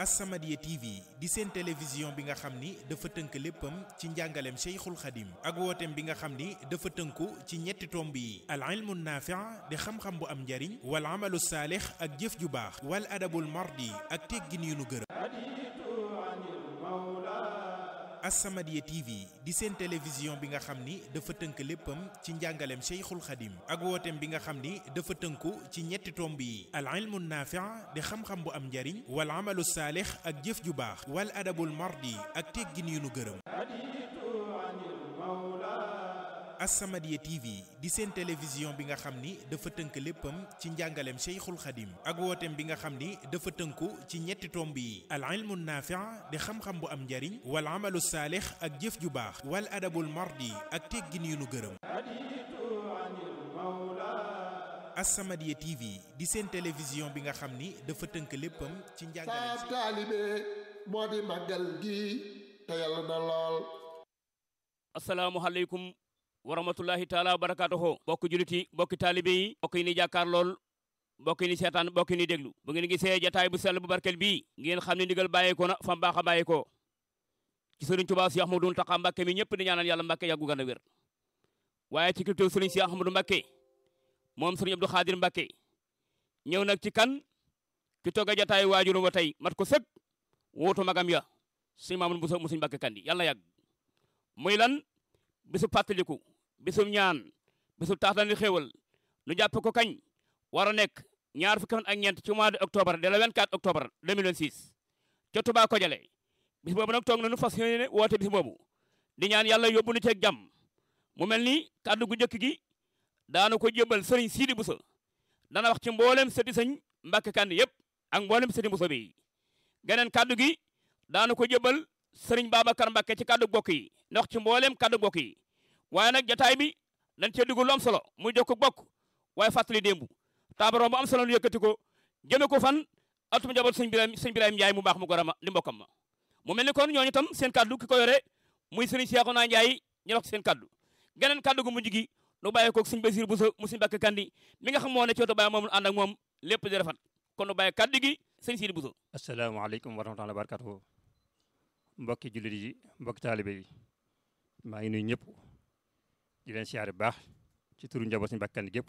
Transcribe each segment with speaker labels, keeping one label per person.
Speaker 1: As-Samadiyya TV di seen télévision bi nga xam ni dafa tënk léppam ci njàngaleem Cheikhul Khadim ak wooteem bi nga xam ni dafa tënku ci ñetti tomb yi al ilmu naafi' di xam-xam bu am njariñ wal amalu saalix ak jëf ju baax wal adabul mardi ak teggin yu nu gërëm As-Samadiyya TV di seen télévision bi nga xam ni dafa tënk léppam ci njàngaleem Cheikhul Khadim ak wooteem bi nga xam ni dafa tënku ci ñetti tomb yi al ilmu naafi' di xam-xam bu am njariñ wal amalu saalix ak jëf ju baax wal adabul mardi ak teggin yu nu gërëm As-Samadiyya TV di seen télévision bi nga xam ni dafa tënk léppam ci njàngaleem Cheikhul Khadim ak wooteem bi nga xam ni dafa tënku ci ñetti tomb yi al ilmu naafi' di xam-xam bu am njariñ wal amalu saalix ak jëf ju baax wal adabul mardi ak teggin yu nu gërëm As-Samadiyya TV di seen télévision bi nga xam ni dafa tënk léppam ci njàngaleem
Speaker 2: saa taalibe moo di màggal gi te yàlla na lool
Speaker 3: asalaamualeykum wa rahmatullahi taala wa barakatuhu bokk julit yi bokki taalibe yi bokk yi ni jàkkaar lool bokk yi ni seetaan bokk yi ni déglu bu ngeen gisee jataay bu sell bu barkel bii ngeen xam ne ndigal bàyyeekoo na fam baax a bàyyeekoo ci sëriñ Tuubaa si Ahmadu Muntaxa Mbàkke mi ñëpp di ñaanal yàlla Mbàkke yàggu gën a wér waaye ci kilifteefu sëriñ si Ahmadu Mbàkke moom sëriñ Abdou Xaadir Mbàkke ñëw nag ci kan ki toog a jataay waajurum wa tey mat ko sëg wóotu magam ya sëñ Maamadu Buso mu sëñ Mbàkke kandi yàlla yàgg muy lan bisu fàttaliku bisum ñaan bisu taatani xéewal nu jàpp ko kañ war a nekk ñaar fukki fan ak ñeent ci mois de octobre de la 24 octobre 2026 ca Touba Kodialé bis boobu nag toog na nu fas yéene woote bis boobu di ñaan yàlla yóbbu nu ceeg jàmm mu mel ni kàddu gu njëkk gi daanu ko jébal sëriñ Sidi Bousso dana wax ci mboolem sëti sëñ Mbàkke Kandi yëpp ak mboolem sëti Bousso bi geneen kàddu gi daanu ko jébal sëriñ Babacar Mbàkke ci kàddu bokk yi ndax ci mboolem kàddu bokk yi waaye nag jataay bi dañ cee dugg lu am solo muy jokk bokk waaye fàttali démb taabaroom bu am solo nu yëkkati ko jëme ko fan atum njaboot sëñ Birahim sëñ Birahim Njaay mu baax mu gorama di mbokkam ma mu mel ni kon ñooñu tam seen kàddu ki ko yore muy sëriñ Seexuna Njaay ñu wax seen kàddu geneen kàddu gu mujj gi nu bàyyi ko sëñ Basiir Buso mu sëñ Mbàkke Kandi mi nga xam moo ne cooto bàyyi moom ànd ak moom lépp di rafet kon nu bàyyi kàddu gi sëñ Sidi Buso
Speaker 4: asalaamaaleykum wa rahmatullahi wa barakatuhu mbokki jullit yi mbokki taalibe yi maa ngi nuyu ñëpp di leen siyaare bu baax ci turu njaboot suñu Mbàkke Kandi gépp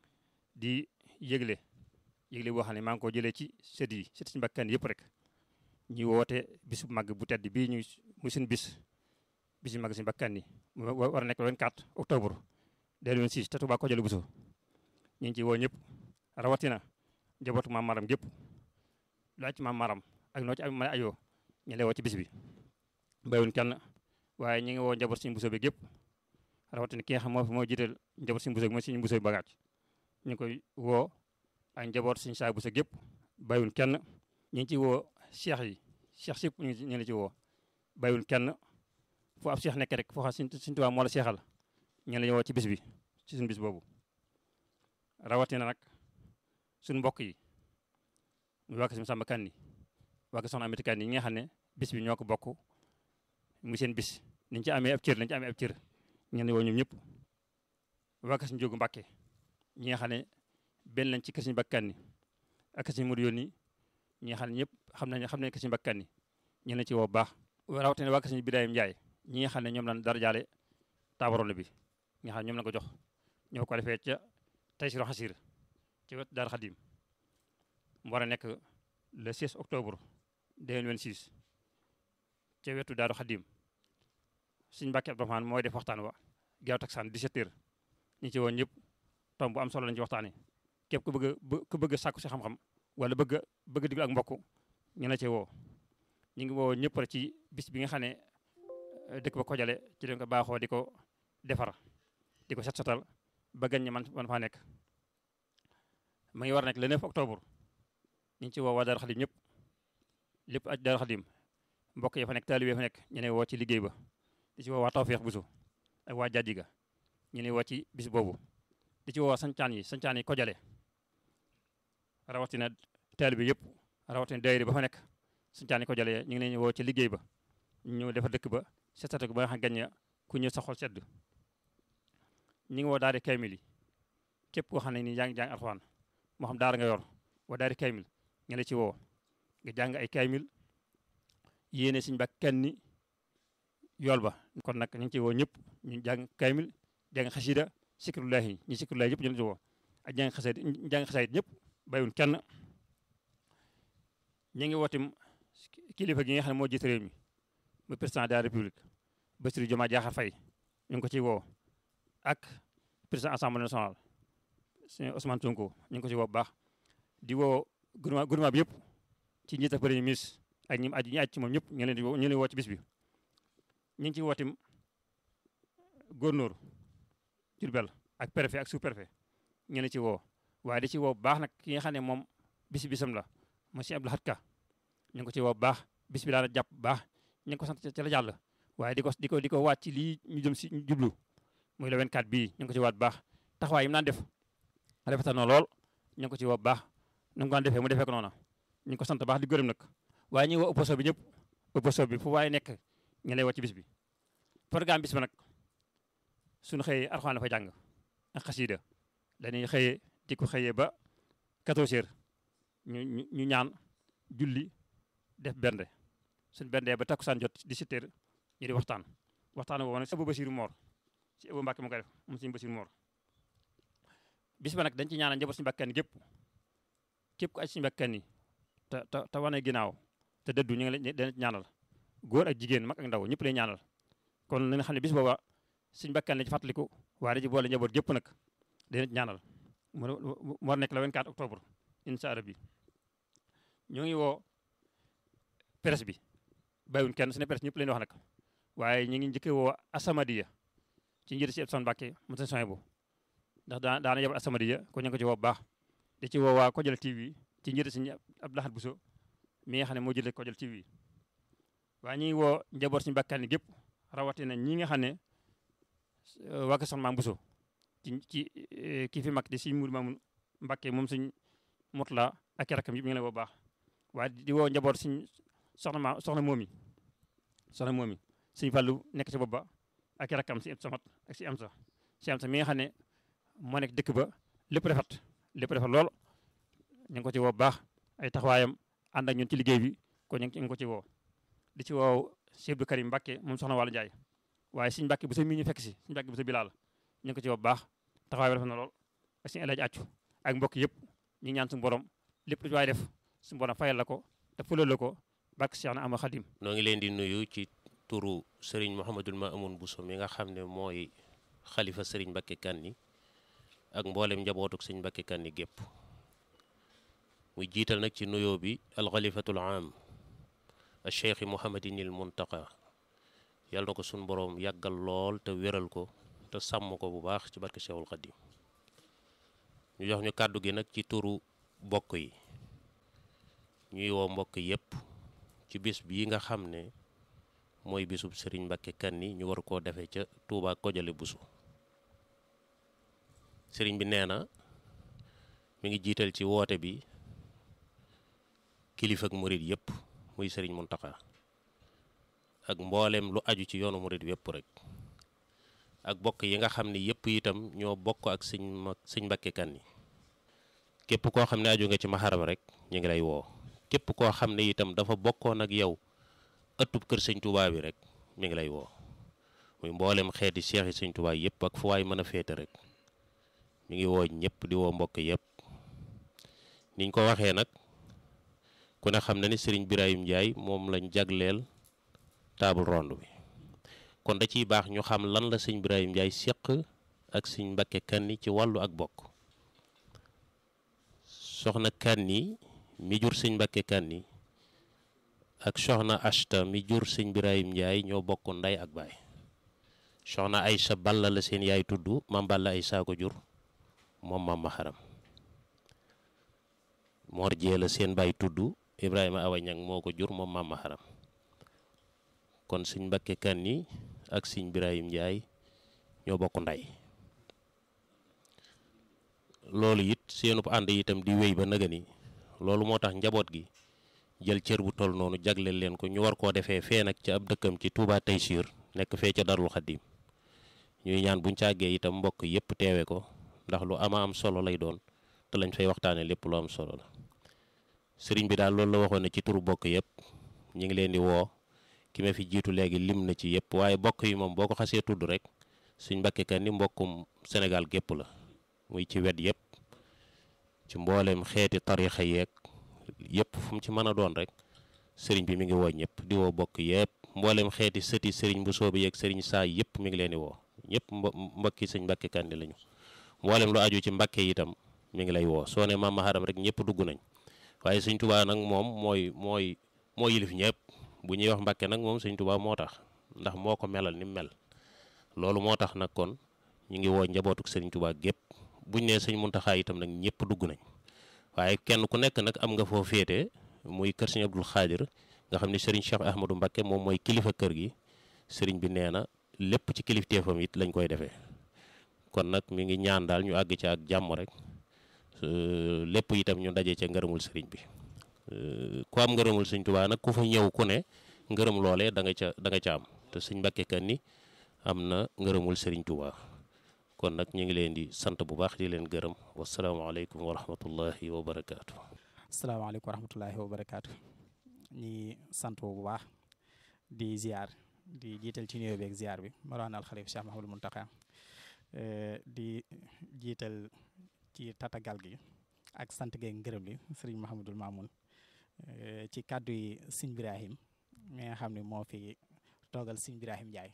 Speaker 4: di yëgle yëgle boo xam ne maa ngi ko jëlee ci sët yi sët suñu Mbàkke Kandi yëpp rek ñu woote bisu màgg bu tedd bii ñu muy suñu bis bisu màgg suñu Mbàkke Kandi mu war a nekk le 24 octobre 2026 te Touba Kodialé Bousso ñu ngi ci woo ñëpp rawatina njabootu maam maram gépp laaj ci maam maram ak noo ci am mën a ayoo ñu lay woo ci bis bi bayuñ kenn waaye ñu ngi woo njaboot suñu Bousso bi gépp rawatina ki nga xam moo fi moo jiital njaboot suñu Bousso bi mooy suñu Bousso bi bagaaj ñu ngi koy woo ak njaboot suñu saa Bousso gépp bayuñ kenn ñu ngi ci woo cheikh yi cheikh sip ñu ngi la ci woo bayuñ kenn foo ab cheikh nekk rek foo xam suñ suñu tubaab moo la seexal ñu la woo ci bis bi ci suñu bis boobu rawatina nag suñu mbokk yi mu waa Kër Samba Kandi waa Kër Soxna Amity Kandi ñi nga xam ne bis bi ñoo ko bokk mu seen bis niñ ci amee ab cër lañ ci amee ab cër ñu ne woo ñoom ñëpp waa Kër Njóogu Mbàkke ñi nga xam ne benn lañ ci Kër Mbàkke Kandi ak Kër Mudu Yónni ñi nga xam ne ñëpp xam nañ xam nañ Kër Mbàkke Kandi ñu ne ci woo baax rawatina waa Kër Birahim Njaay ñi nga xam ne ñoom lañ dara jaale taabaroon bi nga xam ñoom la ko jox ñoo ko defee ca Taysiru Xasir ci wet Daaru Xadim mu war a nekk le 16 octobre 2026 ca wetu Daaru Xadim suñ Mbàkke Abdourahmane mooy def waxtaan wa gaaw taksaan 17 heures ñi ci woon ñëpp tomb bu am solo lañ ci waxtaanee képp ku bëgg a ku bëgg a sàkku si xam-xam wala bëgg a bëgg a diglu ak mbokk ñu la ci woo ñu ngi woo ñëpp rek ci bis bi nga xam ne dëkk ba Kodialé ci leen ko baaxoo di ko defar di ko set setal ba gan ñi man man faa nekk ma ngi war a nekk le 9 octobre ñu ngi ci woo waa Daaru Xadim ñëpp lépp aj Daaru Xadim mbokk yi fa nekk taalibe fa nekk ñu ne woo ci liggéey ba di ci woo waa Tawfeex Buso ak waa Jaddiga ñu ne woo ci bis boobu di ci woo sancaan yi sancaan yi Kodialé rawatina taalibe yëpp rawatina daayira ba fa nekk sancaan yi Kodialé ñu ngi leen woo ci liggéey ba ñu defar dëkk ba set setal ko ba nga xam gañ ku ñëw sa xol sedd ñu ngi woo daari kaymil yi képp koo xam ne nii yaa ngi jàng alxuraan moo xam daara nga yor wa daari kaymil ñu la ci woo nga jàng ay kaymil yéene Sëñ Mbàkke Kanni yool ba kon nag ñu ngi ci woo ñëpp ñu jàng kaymil jàng xasida sikrullahi ñi sikrullahi yëpp ñu ngi ci woo ak jàng xasida jàng xasaayit ñëpp bàyyiwun kenn ñu ngi wootim kilifa gi nga xam ne moo jiite réew mi mu président de la république Bassirou Diomaye Diakhar Faye ñu ngi ko ciy woo ak président assemblée nationale sëñ Ousmane Sonko ñu ngi ko ci woo bu baax di woo gouvernement gouvernement bi yëpp ci njiit ak premier ministre ak ñi aj ñi aj ci moom ñëpp ñu leen di woo ñu leen woo ci bis bi ñu ngi ciy wootim gouverneur Diourbel ak préfet ak sous préfet ñu leen ci woo waaye di ci woo bu baax nag ki nga xam ne moom bis bisam la monsieur Abdou Lahad Ka ñu ngi ko ci woo bu baax bis bi daal jàpp bu baax ñu ngi ko sant ci la jàll waaye di ko di ko di ko waat ci lii ñu jëm si jublu muy le 24 bii ñu ngi ko ci waat bu baax taxawaay yi mu naan def rafetal na lool ñu ngi ko ci woo bu baax nu mu ko daan defee mu defee ko noona ñu ngi ko sant baax di gërëm nag waaye ñu ngi woo opposition bi ñëpp opposition bi fu waaye nekk ñu lay woo ci bis bi programme bis bi nag suñu xëyee Alxuraan la fa jàng ak xasida dañuy xëyee di ko xëyee ba 14 heures ñu ñu ñu ñaan julli def bernde suñ bendee ba takkusaan jot 17 heures ñu di waxtaan waxtaan boobu nag si Abou Bassirou Mor si Abou Mbacke mu koy def moom suñu Bassirou Mor bis ba nag dañ ci ñaanal njaboot suñu bakkan gépp képp ku aj suñu bakkan yi te te te wane ginnaaw te dëddu ñu ngi leen dana ñaanal góor ak jigéen mag ak ndaw ñëpp lay ñaanal kon na nga xam ne bis booba suñu bakkan la ci fàttaliku waaye da ci boole njaboot gépp nag dana ci ñaanal mu war nekk le 24 octobre incha allah bi ñoo ngi woo presse bi bàyyiwuñ kenn su ne presse ñëpp leen wax nag waaye ñu ngi njëkkee woo Asamadiya ci njëriñ si Epson Mbàkke mu seen soñ bu ndax daa daana yebal Asamadiya ko ñu ngi ko ci woo bu baax di ci woo waa Kojal TV ci njëriñ si Abdou Lahad Bousso mi nga xam ne moo jëlee Kojal TV waaye ñu ngi woo njaboot si mbàkkaan gépp rawatina ñi nga xam ne waa ko soxna Maam Bousso ci ci kii fi mag di si Mourou Mamoun Mbàkke moom suñ Mutla ak rakkam yi mi ngi lay woo baax waaye di woo njaboot suñ soxna ma soxna moomi soxna moomi suñ fàllu nekk ci bopp ba ak rakkam si samat ak si am sa si am sa mi nga xam ne moo nekk dëkk ba lépp rafet lépp rafet lool ñu ngi ko ci woo baax ay taxawaayam ànd ak ñun ci liggéey bi ko ñu ngi ko ci woo di ci woo Cheikh Abdou Karim Mbacke moom soxna Wàllu Njaay waaye suñ Mbacke bu sa mii ñu fekk si suñ Mbacke bu sa bilaal ñu ngi ko ci woo baax taxawaay bi rafet na lool ak suñu elaaji accu ak mbokk yëpp ñu ñaan suñu borom lépp lu waay def suñu borom fayal la ko te fulal la ko barke Cheikh na ama Xadim
Speaker 5: noo ngi leen di nuyu ci turu Serigne Mouhamadul Mamoun Bousso mi nga xam ne mooy xalifa Serigne Mbacke Kanni ak mboolem njabootuk Serigne Mbacke Kanni gépp muy jiital nag ci nuyoo bi alxalifatul am al cheikh Mouhamadinil Muntaqa yàlla na ko suñu borom yàggal lool te wéral ko te sàmm ko bu baax ci barke Cheikhul Xadim ñu jox ñu kàddu gi nag ci turu bokk yi ñuy woo mbokk yépp ci bis bii nga xam ne mooy bisub Serigne Mbacke Kanni ñu war koo defee ca Touba Kojale Bousso sëriñ bi nee na mi ngi jiital ci woote bi kilifa ak murit yépp muy sëriñ Muntaxa ak mboolem lu aju ci yoonu murit yépp rek ak bokk yi nga xam ne yépp itam ñoo bokk ak sëñ ma sëñ Mbacke Kanni képp koo xam ne aju nga ci maxaram rek ñu ngi lay woo képp koo xam ne itam dafa bokkoon ak yow ëttub kër sëñ Touba bi rek mi ngi lay woo muy mboolem xeeti seex yi sëñ Touba yépp ak fu waay mën a féete rek mi ngi woo ñëpp di woo mbokk yépp niñ ko waxee nag ku ne xam na ni sëriñ Birahim Ndiaye moom lañ jagleel table ronde bi kon da ciy baax ñu xam lan la sëñ Birahim Ndiaye séq ak sëñ Mbacke Kanni ci wàllu ak bokk soxna Kanni mi jur sëñ Mbacke Kanni ak soxna Ashta mi jur sëñ Birahim Ndiaye ñoo bokk nday ak baay soxna Aysa Balla la seen yaay tudd mam Balla Aysa ko jur moom maam Maharam Mor Jee la seen baay tudd Ibrahima Awa Ñang moo ko jur moom maam Maharam kon sëñ Mbacke Kanni ak sëñ Birahim Ndiaye ñoo bokk nday loolu it seenub ànd itam di wéy ba nëga ni loolu moo tax njaboot gi jël cër bu toll noonu jagleel leen ko ñu war koo defee fee nag ca ab dëkkam ci Touba Taysiir nekk fee ca Darul Xaddim ñuy ñaan buñ càggee itam mbokk yépp teewe ko ndax lu ama am solo lay doon te lañ fay waxtaane lépp lu am solo la sëriñ bi daal loolu la waxoon ne ci turu bokk yépp ñu ngi leen di woo ki ma fi jiitu léegi lim na ci yëpp waaye bokk yi moom boo ko xasee tudd rek sëñ Mbàkke Kanni mbokkum Sénégal gépp la muy ci wet yëpp ci mboolem xeeti tarixa yeeg yëpp fu mu ci mën a doon rek sëriñ bi mi ngi woo ñëpp di woo bokk yëpp mboolem xeeti sëti sëriñ bu soobi yeeg sëriñ saa yëpp mi ngi leen di woo ñëpp mbokki sëñ Mbàkke Kanni lañu mboolem lu aju ci Mbàkke itam mi ngi lay woo soo ne maam Maharam rek ñëpp dugg nañ waaye sëñ Tuubaa nag moom mooy mooy moo yilif ñëpp bu ñuy wax Mbàkke nag moom sëñ Tuubaa moo tax ndax moo ko melal ni mel loolu moo tax nag kon ñu ngi woo njabootuk sëriñ Tuubaa gépp buñ nee sëñ Muntaxaa itam nag ñëpp dugg nañ waaye kenn ku nekk nag am nga foo féete muy kër sëñ Abdul Xaadir nga xam ne sëriñ Cheikh Ahmadou Mbakke moom mooy kilifa kër gi sëriñ bi nee na lépp ci kilifteefam it lañ koy defee kon nag mi ngi ñaan daal ñu àgg ci ak jàmm rek lépp itam ñu daje ca ngërëmul sëriñ bi ku am ngërëmul sëñ Tuubaa nag ku fa ñëw ku ne ngërëm loolee da nga ca da nga ca am te sëñ Mbàkke Kanni am na ngërëmul sëriñ Tuubaa kon nag ñu ngi leen di sant bu baax di leen gërëm wasalaamaaleykum wa rahmatullahi wa barakaatu.
Speaker 6: asalaamaaleykum wa rahmatullahi wa barakaatu. ñi sant bu baax di ziar di jiital ci nuyoo beeg ziar bi Mawlana al Xalif Cheikh Mahamadul Muntaqa di jiital ci tatagal gi ak sant geeg ngërëm li sëriñ Mahamadul Mamoun ci kàddu yi sëñ Birahim mi nga xam ne moo fi toogal sëñ Birahim Ndiaye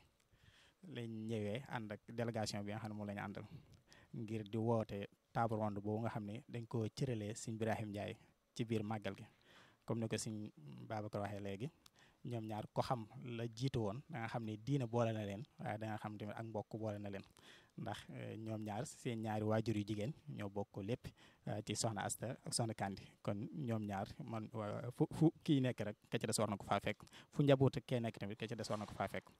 Speaker 6: lañ ñëwee ànd ak délégation bi nga xam ne moom la ñu àndal ngir di woote table ronde boobu nga xam ne dañ koo cëralee sëñ Birahim Ndiaye ci biir màggal gi comme ni ko sëñ Babacar waxee léegi ñoom ñaar ko xam la jiitu woon da nga xam ne diina boole na leen waaye da nga xam tamit ak mbokk boole na leen ndax ñoom ñaar seen ñaari waajur yu jigéen ñoo bokk lépp ci soxna Asta ak soxna Kandi kon ñoom ñaar man fu fu kii nekk rek ka ci des war na ko faa fekk fu njaboot kee nekk tamit ka ci des war na ko faa fekk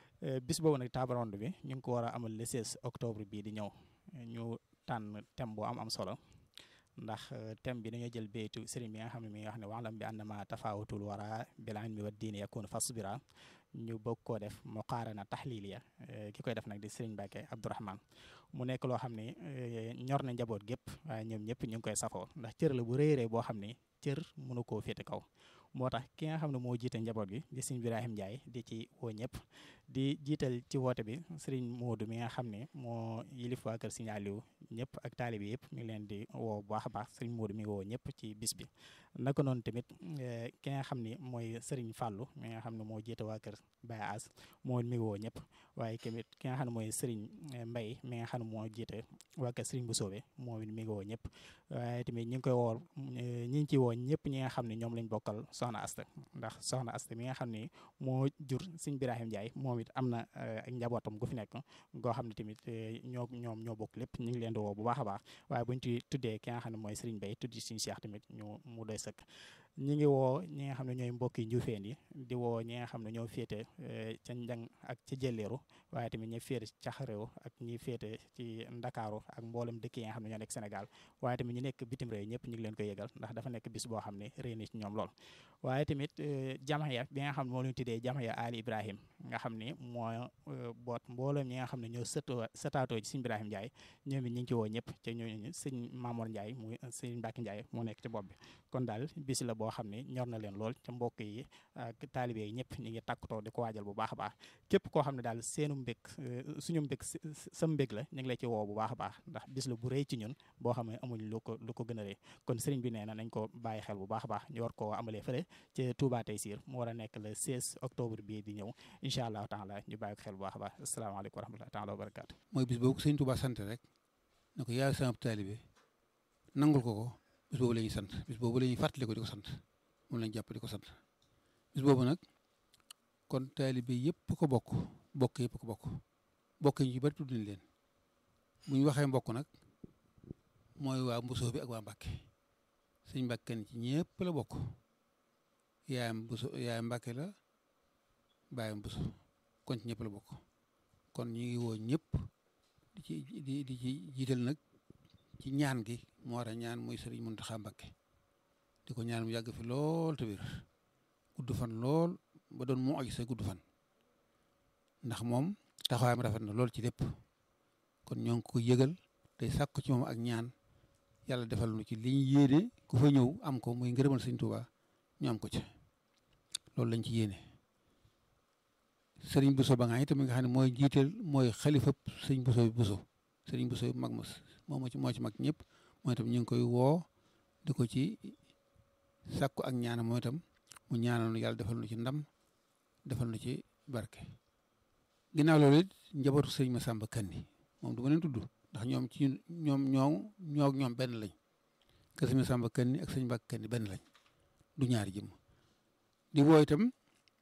Speaker 6: bis boobu nag table ronde bi ñu ngi ko war a amal le 16 octobre bii di ñëw ñu tànn thème bu am am solo ndax thème bi dañoo jël béytu sëriñ bi nga xam ne mi nga xam ne waxlam bi annama tafawutul wara bil ilmi wa diini yakunu fasbira ñu bëgg koo def muqaarana taxliliya ki koy def nag di sëriñ Mbàkke Abdourahman mu nekk loo xam ne ñor na njaboot gépp waaye ñoom ñëpp ñu ngi koy safoo ndax cër la bu rëy rëy boo xam ne cër mënu koo féete kaw moo tax ki nga xam ne moo jiite njaboot gi di sëriñ Birahim Ndiaye di ci woo ñëpp di jiital ci woote bi sëriñ Moodu mi nga xam ne moo yilif waa kër sëriñ Aliou ñëpp ak taalibe yëpp mi ngi leen di woo bu baax a baax sëriñ Moodu mi ngi woo ñëpp ci bis bi naka noonu tamit ki nga xam ne mooy sëriñ Fàllu mi nga xam ne moo jiite waa kër Baye As moo mi ngi woo ñëpp waaye tamit ki nga xam ne mooy sëriñ Mbay mi nga xam ne moo jiite waa kër sëriñ bu soobe moom it mi ngi woo ñëpp waaye tamit ñu ngi koy woo ñi ngi ci woo ñëpp ñi nga xam ne ñoom lañ bokkal soxna Asta ndax soxna Asta mi nga xam ne moo jur sëriñ Birahim Ndiaye moom it am na ak njabootam gu fi nekk goo xam ne tamit ñoo ñoom ñoo bokk lépp ñu ngi leen di woo bu baax a baax waaye buñ ci tuddee ki nga xam ne mooy sëriñ Bay tuddi suñu Cheikh tamit ñu mu doy sëkk ñi ngi woo ñi nga xam ne ñooy mbokki njuufeen yi di woo ñi nga xam ne ñoo féete ca njang ak ca jëleeru waaye tamit ñi féete ca réew ak ñi féete ci ndakaaru ak mboolem dëkk yi nga xam ne ñoo nekk Sénégal waaye tamit ñu nekk bitim réew ñëpp ñu ngi leen koy yëgal ndax dafa nekk bis boo xam ne réy na ci ñoom lool waaye tamit jamaya bi nga xam ne moo leen tuddee jamaya Ali Ibrahim nga xam ne moo boot mboolem ñi nga xam ne ñoo sëtoo sëtaatoo ci sëñ Ibrahim Ndiaye ñoom it ñu ngi ci woo ñëpp te ñooñu sëñ Mamour Ndiaye muy sëñ Mbacke Ndiaye moo nekk ci bopp bi kon daal bis la boo xam ne ñor na leen lool ca mbokk yi ak taalibe yi ñëpp ñi ngi takkutoo di ko waajal bu baax a baax képp koo xam ne daal seenu mbég suñu mbég sa mbég la ñu ngi la ci woo bu baax a baax ndax bis la bu rëy ci ñun boo xam ne amuñ lu ko lu ko gën a rëy kon sëriñ bi nee na nañ ko bàyyi xel bu baax a baax ñu war koo amalee fële ci Touba Taysir mu war a nekk le 16 octobre bii di ñëw incha allahu taala ñu bàyyi ko xel bu baax a baax asalaamaaleykum wa rahmatullahi taala wa barakaatu
Speaker 7: mooy bis boobu sëñ Touba sant rek ne ko yaay sama taalibe nangul ko ko bis boobu la ñuy sant bis boobu la ñuy fàttali ko di ko sant moom lañ jàpp di ko sant bis boobu nag kon taalibe yëpp ko bokk bokk yëpp ko bokk bokk yi ñu bari tudd nañ leen bu ñu waxee mbokk nag mooy waa Mbusoo bi ak waa Mbàkke sëñ Mbàkke ci ñëpp la bokk yaayam Mbuso yaayam Mbàkke la baayam Mbuso kon ci ñëpp la bokk kon ñu ngi woo ñëpp di ci di di ci jiital nag ci ñaan gi mu war a ñaan muy sëriñ Muntaxa Mbàkke di ko ñaan mu yàgg fi lool te wér gudd fan lool ba doon mu aju sa gudd fan ndax moom taxawaayam rafet na lool ci lépp kon ñoo ngi ko yëgal tey sàkku ci moom ak ñaan yàlla defal nu ci li ñu yéene ku fa ñëw am ko muy ngërëmal sëñ Tuubaa ñu am ko ci loolu lañ ci yéene sëriñ Bousso ba nga itam mi nga xam ne mooy jiiteel mooy xalifa sëriñ Bousso bi Bousso sëriñ Bousso bi mag ma moo ci moo ci mag ñëpp mooy itam ñu ngi koy woo di ko ci sàkku ak ñaanam mooy itam mu ñaanal nu yàlla defal nu ci ndam defal nu ci barke ginnaaw loolu it njabootu sëriñ Massamba Kanni moom du ma leen tudd ndax ñoom ci ñoom ñoo ñoo ñoom benn lañ kër sëriñ Massamba Kanni ak sëriñ Mbàkke Kanni benn lañ du ñaari jëmm di woo itam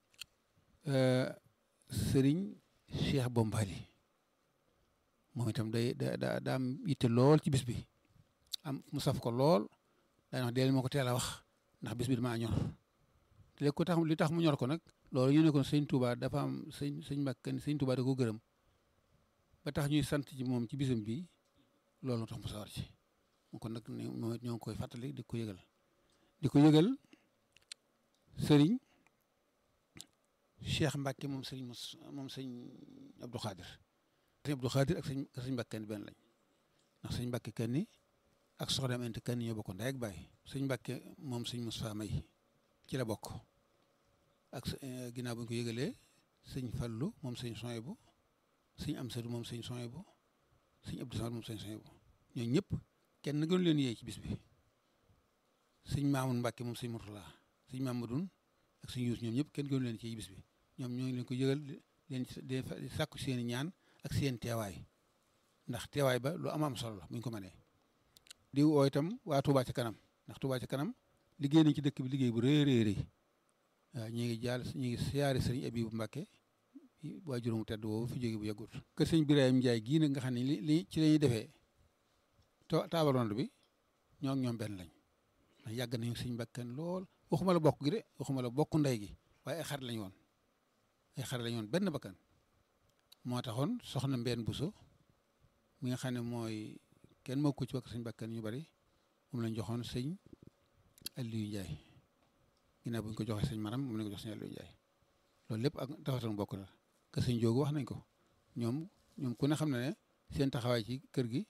Speaker 7: sëriñ Cheikh Bombali moom itam day da da daa am yitte lool ci bis bi am mu saf ko lool daa wax deel moo ko teel a wax ndax bis bi damaa ñor te léegi ko tax li tax mu ñor ko nag loolu ñu ne kon sëñ Touba dafa am sëñ sëñ Mbàkke sëñ Touba da ko gërëm ba tax ñuy sant ci moom ci bisam bi loolu tax mu sawar ci mu kon nag ñoo ngi koy fàttali di ko yëgal di ko yëgal sëriñ Cheikh Mbacke moom sëñ mos moom sëñ Abdou Khadir sëñ Abdou Khadir ak sëñ sëñ Mbacke kenn benn lañ ndax sëñ Mbacke kenn ak soxnaam ent kenn ñoo bokk ndey ak baay sëñ Mbacke moom sëñ Moustapha May ci la bokk ak ginnaaw bu ñu ko yëgalee sëñ Fallu moom sëñ Soyebu sëñ Amsadu moom sëñ Soyebu sëñ Abdou Samad moom sëñ Soyebu ñooñu ñëpp kenn gënu leen yee ci bis bi sëñ Maamun Mbacke moom sëñ Murtala sëñ Mamadun ak sëñ Yuus ñoom ñëpp kenn gënu leen ci bis bi ñoom ñoo ngi leen ko yëgal leen di sàkku seen i ñaan ak seen teewaay ndax teewaay ba lu am am solo la bu ñu ko mënee di woo itam waa Touba ca kanam ndax Touba ca kanam liggéey nañ ci dëkk bi liggéey bu rëy rëy rëy waaw ñu ngi jaal ñu ngi siyaare sëriñ Abibu Mbàkke waa juróomu tedd woowu fi jóge bu yàggut kër sëñ Birahim Njaay gii nag nga xam ne li li ci la ñuy defee taabaronde bi ñoo ak ñoom benn lañ ndax yàgg nañu sëñ Mbàkke lool waxuma la bokk gi de waxuma la bokk ndey gi waaye ay xarit lañu woon ay xarit lañu woon benn bakkan moo taxoon soxna Mbène Bousso mi nga xam ne mooy kenn moo ko ci bakk sëñ bakkan ñu bari moom lañ joxoon sëñ Aliou Ndiaye ginnaaw bu ñu ko joxee sëñ Maram moom lañ ko jox sëñ Aliou Ndiaye loolu lépp ak taxatoon bokk la que sëñ Joogu wax nañ ko ñoom ñoom ku ne xam ne ne seen taxawaay ci kër gi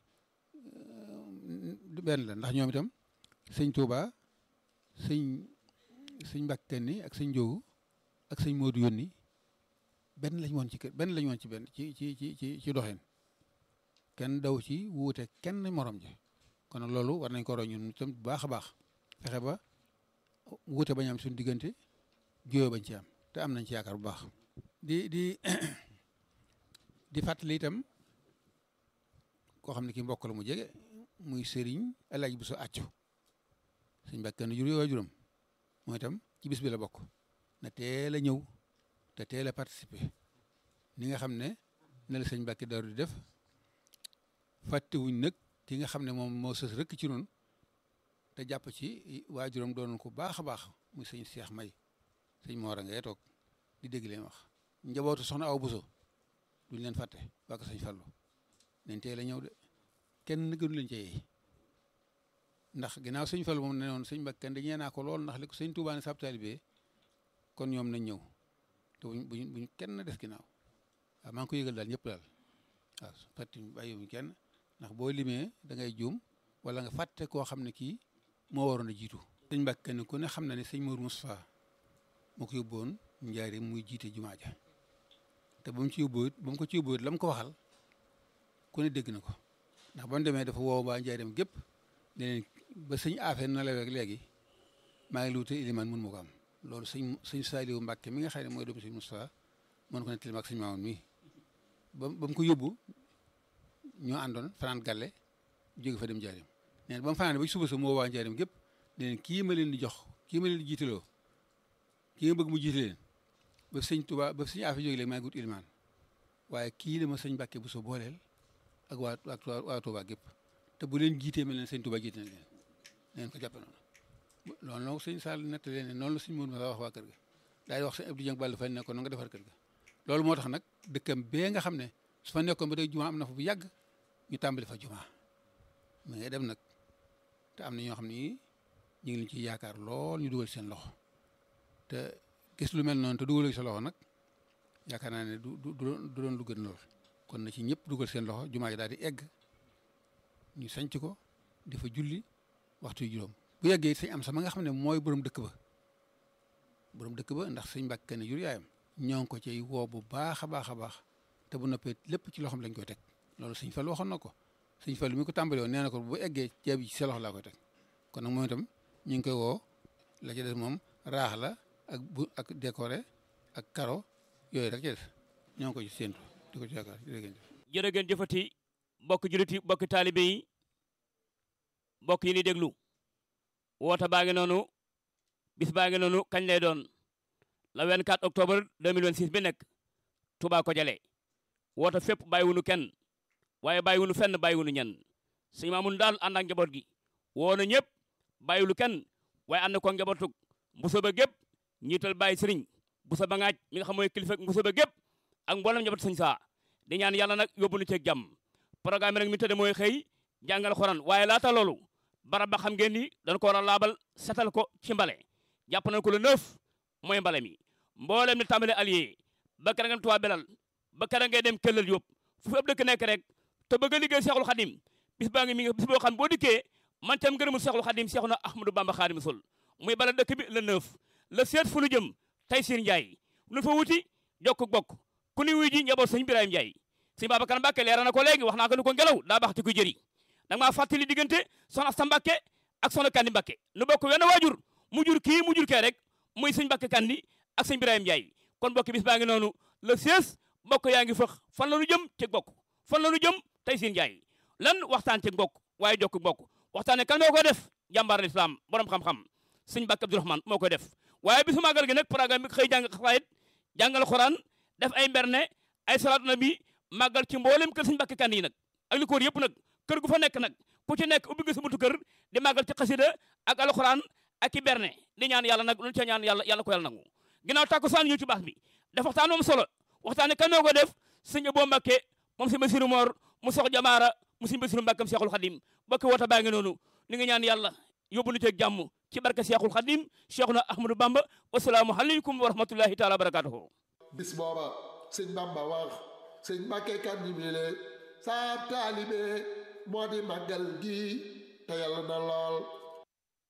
Speaker 7: benn la ndax ñoom itam sëñ Touba sëñ sëñ Mbàkke Kanni ak sëñ Joogu ak sëñ Moodu yónni benn lañ woon ci kër benn lañ woon ci benn ci ci ci ci ci doxin kenn daw ci wuute kenn morom ji kon nag loolu war nañ ko roy ñun itam bu baax a baax fexe ba wuute bañ am suñu diggante juyoo bañ ci am te am nañ ci yaakaar bu baax. di di di fàttali itam koo xam ne ki mbokk la mu jege muy sëriñ El Hadj Bousso Accu sëñ Mbàkke Kanni jur yooyu juróom mooy itam ci bis bi la bokk na teel a ñëw. te teel a participer ni nga xam ne ne la sëñ Mbàkke Daaru di def fàttewuñ nag ki nga xam ne moom moo sës rëkk ci noonu te jàpp ci waajuram doon ko baax a baax muy sëñ Seex May sëñ Moora ngay toog di dégg leen wax njabootu soxna aw Buso duñ leen fàtte waa ko sëñ Fallu nañ teel a ñëw de kenn gënu leen ci ndax ginnaaw sëñ Fallu moom ne noonu sëñ Mbàkke Kanni dañee naa ko lool ndax li ko sëñ Tuubaa ne sab taalibe kon ñoom nañ ñëw te buñ buñ buñ kenn des ginnaaw waaw maa ngi ko yëgal daal ñëpp daal waaw fàtte bàyyiwuñ kenn ndax boo limee da ngay juum wala nga fàtte koo xam ne kii moo waroon a jiitu. sëñ Mbàkke Kanni ku ne xam na ne sëñ Mourou Moustapha moo ko yóbbuwoon njaari muy jiite jumaa ja te ba mu ci yóbbuwut ba mu ko ci yóbbuwut la mu ko waxal ku ne dégg na ko ndax ba mu demee dafa woo waa njaareem gépp ne leen ba sëñ affaire na la rek léegi maa ngi luute ilimaan mun ma ko am. loolu sëñ sëñ Saaliwu Mbàkke mi nga xam ne mooy doomu sëñ Moustapha mën ko nettali ak sëñ Maamoon mi ba ba mu ko yóbbu ñoo àndoon fanaan gàlle jóge fa dem njaarim nee na ba mu fanaan ba suba sa moo waa njaarim gépp ne leen kii ma leen di jox kii ma leen di jiitaloo kii nga bëgg mu jiite leen ba sëñ Tuubaa ba sëñ Afe jóge léegi maa ngi wut ilimaan waaye kii dama sëñ Mbàkke bu so booleel ak waa waa Tuubaa gépp te bu leen jiitee mel leen sëñ Tuubaa jiite na leen neen ko jàppe noonu loolu nag sëñ Sall nettali ne noonu la sëñ Mourou Moussa wax waa kër ga daal di wax sëñ Abdou Dieng Balla Fane ne ko na nga defar kër ga loolu moo tax nag dëkkam bee nga xam ne su fa nekkoon ba tey jumaa am na fa bu yàgg ñu tàmbali fa jumaa mu ngay dem nag te am na ñoo xam ni ñu ngi leen ci yaakaar lool ñu dugal seen loxo te gis lu mel noonu te dugal sa loxo nag yaakaar naa ne du du du doon lu gën lool kon na ci ñëpp dugal seen loxo jumaa ji daal di egg ñu sanc ko di fa julli waxtu yu juróom bu yeggee sëñ am sama nga xam ne mooy borom dëkk ba borom dëkk ba ndax sëñ Mbàkke Kanni jur yaayam ñoo ngi ko ciy woo bu baax a baax a baax te bu noppee lépp ci loxoom lañ koy teg loolu sëñ Fallu waxoon na ko sëñ Fallu mi ko tàmbali woon nee na ko bu eggee ceeb yi ci sa loxo laa koy teg kon nag moom itam ñu ngi koy woo la ci des moom raax la ak bu ak décoré ak karo yooyu rek ci des ñoo ngi ko ci séentu di ko ci yaakaar jërëjëf.
Speaker 3: jërë ngeen jëfati bokk jullit yi bokk taalibe yi bokk yi ni déglu woote baa ngi noonu bis baa ngi noonu kañ lay doon le 24 octobre 2026 bi nekk Touba ko jale woote fépp bàyyiwunu kenn waaye bàyyiwunu fenn bàyyiwunu ñenn sëñ Maamun daal ànd ak njaboot gi woo na ñëpp bàyyiwulu kenn waaye ànd ko njabootug mbuso ba gépp ñiital bàyyi sëriñ busa ba ngaaj mi nga xam mooy kilifa mbuso ba gépp ak mboolem njaboot sëñ saa di ñaan yàlla nag yóbbu nu ceeg jàmm programme nag mi tëdde mooy xëy jàngal xoraan waaye laata loolu barab ba xam ngeen ni dañ ko war a laabal setal ko ci mbale jàpp nañ ko le neuf mooy mbale mi mboolem ni tàmbale allié ba kera ngeen tuwaa belal ba kera ngay dem këllal yóbbu fu fi ab dëkk nekk rek te bëgg a liggéey seexul xadim bis baa ngi mi ngi bis boo xam boo dikkee man tam ngërëmul seexul xadim seexu na ahmadou bamba xaadim sol muy bala dëkk bi le neuf le seet fu nu jëm tey sir njaay lu fa wuti jokk bokk ku ni wuy ji njaboot sëñ Birahim Njaay sëñ Babacar Mbàkke leera na ko léegi wax naa ko ni ko ngelaw daa baax te ku jëri danga maa fàttali diggante soxna Asta Mbàkke ak soxna Kandi Mbàkke nu bokk wenn waajur mu jur kii mu jur kee rek muy sëñ Mbàkke Kandi ak sëñ Birahim Njaay kon bokk bis baa ngi noonu le 16 bokk yaa ngi fëx fan la nu jëm ci bokk fan la nu jëm tey sir njaay lan waxtaan ci bokk waaye jokk bokk waxtaane kan moo koy def jàmbaar islam borom xam-xam sëñ Mbàkke Abdourahmane moo koy def waaye bisu màggal gi nag programme bi xëy jàng xasaayit jàngal xoraan def ay mberne ay salaatu nabi màggal ci mboolem kër sëñ Mbàkke Kandi yi nag ak li ko wër yëpp nag kër gu fa nekk nag ku ci nekk ubbi nga sa buntu kër di màggal ci xasida ak alxuraan ak i berne di ñaan yàlla nag lu ca ñaan yàlla yàlla ko yàlla nangu ginnaaw tàkku saan ñu ci baax bi def waxtaan moom solo waxtaane kan moo ko def sëñ Abo Mbàkke moom sëñ Basiru Moor mu sox jamaara mu sëñ Basiru Mbàkkam Seexul Xadim bokki wota baa ngi noonu ni nga ñaan yàlla yóbbu nu ceeg jàmm ci barke Seexul Xadim Seexuna Ahmadou Bamba wasalaamu aleykum wa rahmatullahi taala wa barakatuhu
Speaker 2: bis booba sëñ Bamba wax sëñ Mbàkke Kandi bile saab taalibe moo di màggal gi te yàlla na lool